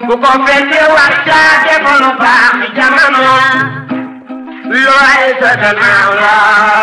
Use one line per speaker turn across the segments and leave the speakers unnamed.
ku ko fekkee war caa defa lu baax jamono looy sa gannaaw la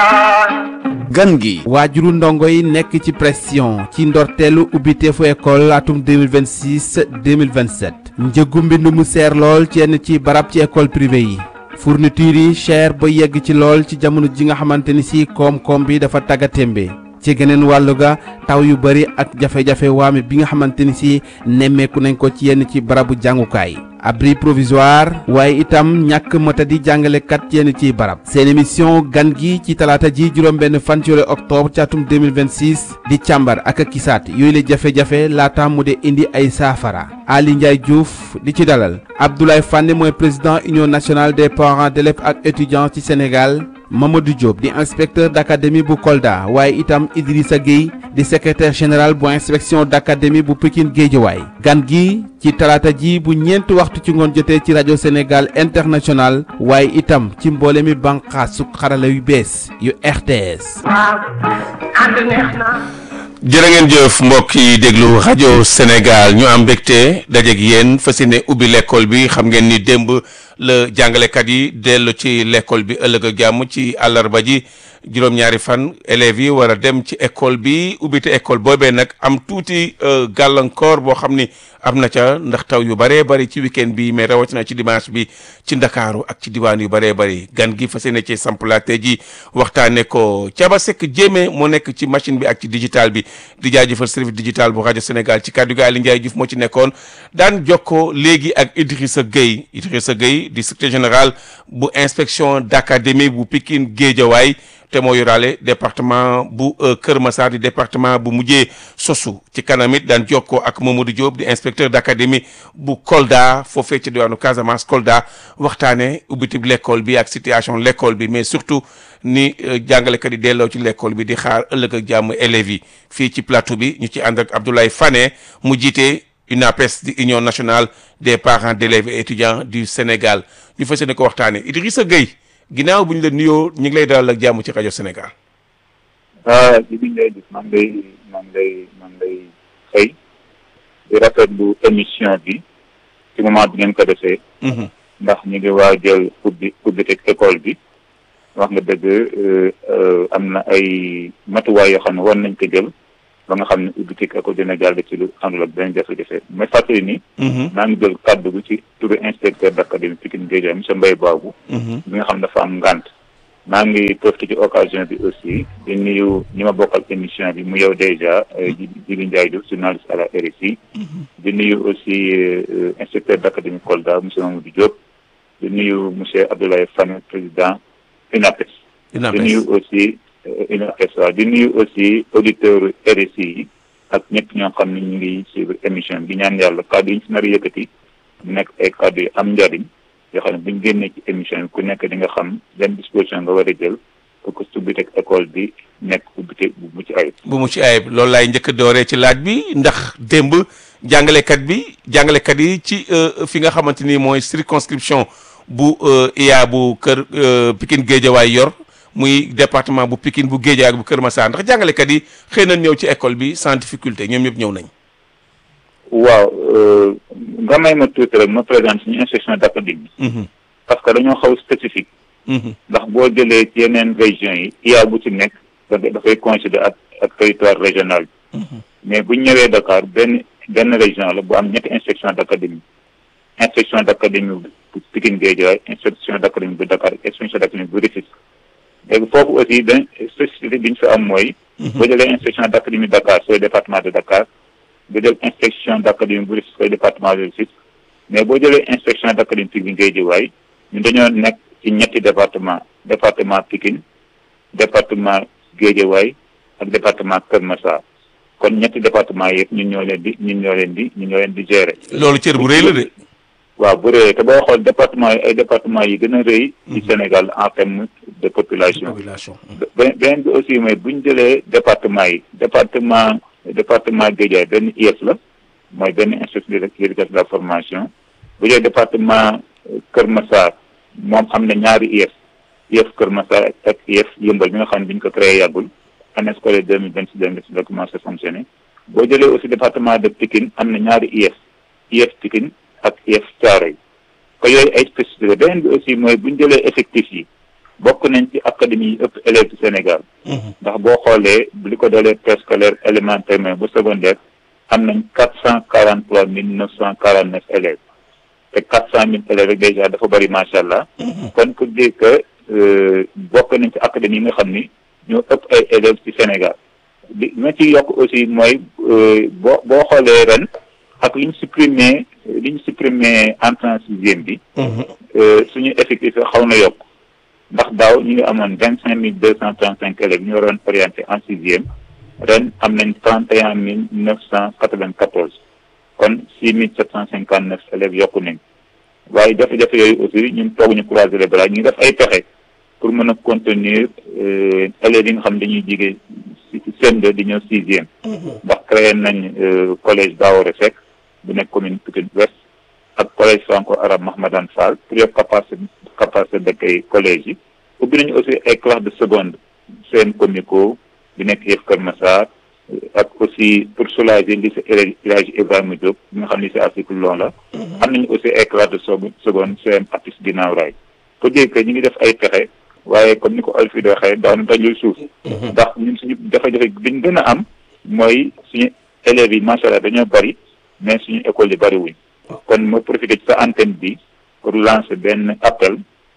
gan gi waajuru ndongo yi nekk ci pression ci ndorteelu ubbiteefu école atum 2026 2027 njëgu mbind mu seer lool ci yenn ci barab ci école privée yi fourniture yi cher ba yegg ci lool ci jamono ji nga xamante ni si koom-koom bi dafa taggatémbe ci geneen wàllu ga taw yu bari ak jafe-jafe waame bi nga xamante ni si nemmeeku nañ ko ci yenn ci barabu jàngukaay abri provisoire waaye itam ñàkk matadi jàngalekat yenn ciy barab seen émission gan gi ci talaata ji juróom-benn fan ci weeru octobre ci atum 2026 di càmbar ak a kisaat yooyu la jafe-jafe laata mu de indi ay saafara Ali Ndiaye Diouf di ci dalal Abdoulaye Fane mooy président union nationale des parents d'élèves ak étudiants ci Sénégal Mamadou Diop di inspecteur d'académie bu Kolda waaye itam Idrissa Gueye di secrétaire général bu inspection d'académie bu Pikine Guédiawaye gan gi ci talaata ji bu ñeenti waxtu ci ngoon jotee ci rajo Sénégal international waaye itam ci mboole mi bànqaasu xarala yu bees yu RTS.
waaw ànd neex na
jërë ngeen jëf mbokk yi déglu rajo Sénégal ñu am mbégte dajeeg yéen fas yéene ubbi l'école bi xam ngeen ni démb la jàngalekat yi dellu ci l'école bi ëllëg ak jàmm ci àllarba ji juróom-ñaari fan élèves yi war a dem ci école bi ubbite école boobee nag am tuuti gàllankoor boo xam ni am na ca ndax taw yu bëree bëri ci week-end bi mais rawatina ci dimanche bi ci ndakaaru ak ci diwaan yu bëree bëri gan gi fas yéene ci samplaate ji waxtaane ko Thiaba Seck Jéeme moo nekk ci machine bi ak ci digital bi di jaajëfal service digital bu rajo Sénégal ci kàddu gi Aliou Ndiaye Diouf moo ci nekkoon daan jokkoo léegi ak Idrissa Gueye Idrissa Gueye di secrétaire général bu inspection d'académie bu Pikine Guédiawaye te moo yoraale département bu Kër Massar di département bu mujjee sosu ci kanam it daan jokkoo ak Mamadou Diop di inspecteur d'académie bu Kolda foofee ci diwaanu Casamance Kolda waxtaane ubbitib l'école bi ak situation l'école bi mais surtout ni jàngalekat yi delloo ci l'école bi di xaar ëllëg ak jàmm élèves yi fii ci plateau bi ñu ci ànd ak Abdoulaye Fane mu jiite UNAPES di Union nationale des parents d'élèves et étudiants du Sénégal ñu fas yéene ko waxtaane Idrissa Gueye ginnaaw bu ñu la nuyoo ñu ngi lay dalal ak jàmm ci rajo Sénégal.
ah li ñu lay gis man lay man lay man lay xëy di rafetlu émission bi ci moment bi ngeen ko defee. ndax ñu ngi waajal ubbi ubbi teg école bi wax nga dëgg am na ay matuwaay yoo xam ne war nañ ko jël ba nga xam ne ubbi teg école dina jàll ci lu àndul ak benn jafe-jafe mais fàttali ni. maa ngi jël kàddu gi ci turu inspecteur d'académie Pikine Guédiawaye monsieur Mbaye Babou. bi nga xam dafa am ngànt. maa ngi profité ci occasion bi aussi di nuyu ñi ma bokkal émission bi mu yow déjà Djibi Ndiaye Diouf journaliste à la RSI. di nuyu aussi inspecteur d'académie Kolda monsieur Mamadou Diop. di nuyu monsieur Abdoulaye Fane président UNAPES. di nuyu aussi UNAPES waaw di nuyu aussi auditeur RSI yi ak ñëpp ñoo xam ne ñu ngi suivre émission bi ñaan yàlla kàddu yi ñu si nar a yëkkati nekk ay kàddu yu am njariñ yoo xam ne buñ génnee ci émission bi ku nekk di nga xam yan disposition nga war a jël pour que ubbite école bi nekk ubbite bu mucc ayib.
bu mucc ayib loolu laay njëkk a dooree ci laaj bi ndax démb jàngalekat bi jàngalekat yi ci fi nga xamante ni mooy circonscription bu IA bu kër Pikine Guédiawaye yor muy département bu Pikine bu Guédiawaye bu Kër Massar ndax jàngalekat yi xëy na ñëw ci école bi sans difficulté ñoom ñëpp ñëw nañ.
waaw nga may ma tuuti rek ma présente suñu inspection d'académie. parce que dañoo xaw spécifique. ndax boo jëlee ci yeneen régions yi IA bu ci nekk dafay coïncider ak ak territoire régional bi. mais bu ñu ñëwee Dakar benn benn région la bu am ñetti inspection d'académie inspection d'académie bu Pikine Guédiawaye inspection d'académie bu Dakar inspection d'académie bu Rufisque léegi foofu aussi dañ spécificité bi ñu fi am mooy. boo jëlee inspection d'académie Dakar sooy département de Dakar. nga jël inspection d'académie bu Rufisque koy département de Rufisque mais boo jëlee inspection d'académie Pikine Guédiawaye ñun dañoo nekk ci ñetti département département Pikine département Guédiawaye ak département Kër Massar kon ñetti département yëpp ñun ñoo leen di ñun ñoo leen di ñun ñoo leen di gérer.
loolu cër bu rëy la de.
waaw bu rëy te boo xool département yi ay département yi gën a rëy. ci Sénégal en termes de population.
population.
beneen bi aussi mooy bu ñu jëlee département yi département. département Guédiawaye benn IEF la mooy benn institut d'éducation de la formation bu dee département Kër Massar moom am na ñaari IEF IEF Kër Massar ak IEF Yëmbal bi nga xam ne bi ñu ko créé yàggul année scolaire deux mille vingt six deux mille vingt six la commencé fonctionner boo jëlee aussi département de Pikine am na ñaari IEF IEF Pikine ak IEF Thiaroye ko yooyu ay spécificité beneen bi aussi mooy bu ñu jëlee effectif yi bokk nañ ci académie yi ëpp élèves ci Sénégal ndax boo xoolee li ko dalee préscolaire élémentaire mais ba secondaire am nañ quatre cent quarante trois mille neuf cent quarante neuf élèves te quatre cent mille élèves rek déjà dafa bëri macha allah kon pour dire que bokk nañ ci académie yi nga xam ni ñoo ëpp ay élèves ci Sénégal li ma ci yokk aussi mooy boo boo xoolee ren ak li ñu supprimé li ñu supprimé entrée en sixième bi suñu effectif xaw na yokk ndax daaw ñu ngi amoon vingt cinq mille deux cent trente cinq élèves ñu waroon orienté en sixième ren am nañ trente et un mille neuf cent quatre vingt quatorze kon six mille sept cent cinquante neuf élèves yokku nañ waaye jafe-jafe yooyu aussi ñun tooguñu croiser les bras ñu ngi def ay pexe pour mën a contenir élèves yi nga xam dañuy jigee CM2 di ñëw sixième ndax créé nañ collège Daoré Seck bu nekk commune Pikine Ouest ak collège franco arabe Mahmadan Fall pour yokk capacité capacité d'accueil collège yi ubbi nañu aussi ay classe de seconde seen comico bi nekk yëf Kër Massar ak aussi pour soulager lycée El Hadji Ibrahima Diop bi nga xam lycée Afrique long la am nañu aussi ay classe de seconde CM Apis ginnaaw raay pour dire que ñu ngi def ay pexe waaye comme ni ko Alfie di waxee daanu dajul suuf ndax ñun suñu jafe-jafe biñ gën a am mooy suñu élèves yi macha allah dañoo bari mais suñu école yi bari wuñ kon ma profité ci sa antenne bi pour lancer benn appel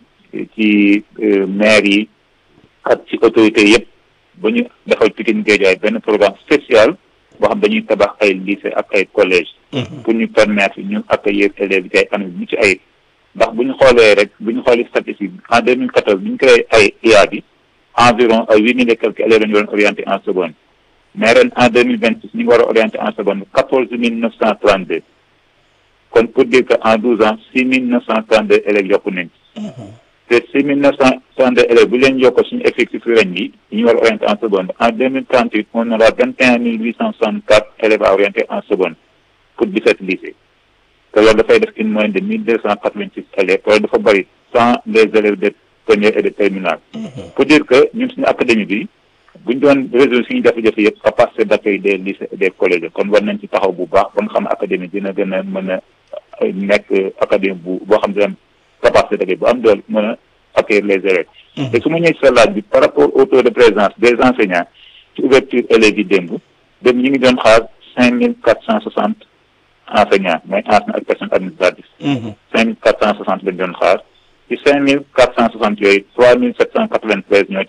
ci maire yi ak ci autorités yëpp ba ñu defal Pikine Guédiawaye benn programme spécial boo xam dañuy tabax ay lycée ak ay collège pour ñu permettre ñu accueillir élèves yi ay anam ñu ci ay ndax bu ñu xoolee rek bu ñu xoolee statistique en deux mille quatorze bi ñu créé ay IA bi environ ay huit mille et quelques élèves lañu doon orienté en seconde mais ren en deux mille vingt six ñu ngi war a orienté en seconde quatorze mille neuf cent trente deux kon pour dire que en douze ans six mille neuf cent trente deux élèves yokku nañ te six mille neuf cent trente deux élèves bu leen yokko suñu effectif ren yi ñu war a orienté en seconde en deux mille trente huit on aura vingt et un mille huit cent soixante quatre élèves à orienter en seconde pour dix sept lycées te loolu dafay def une moyenne de mille deux cent quatre vingt six élèves loolu dafa bëri sans les élèves de première et de terminale pour dire que ñun suñu académie bi buñ doon résoudre suñu jafe-jafe yëpp capacité d'accueil des lycées et des collèges kon war nañ ci taxaw bu baax ba nga xam ne académie dina gën a mën a nekk académie bu boo xam ne am capacité d'accueil bu am doole mën a accueillir les élèves te su ma ñëwee sa laaj bi par rapport au taux de présence des enseignants ci ouverture élèves yi démb démb ñu ngi doon xaar cinq mille quatre cent soixante enseignants mooy enseignants ak personnes administratives. cinq mille quatre cent soixante lañ doon xaar ci cinq mille quatre cent soixante yooyu trois mille sept cent quatre vingt treize ñoo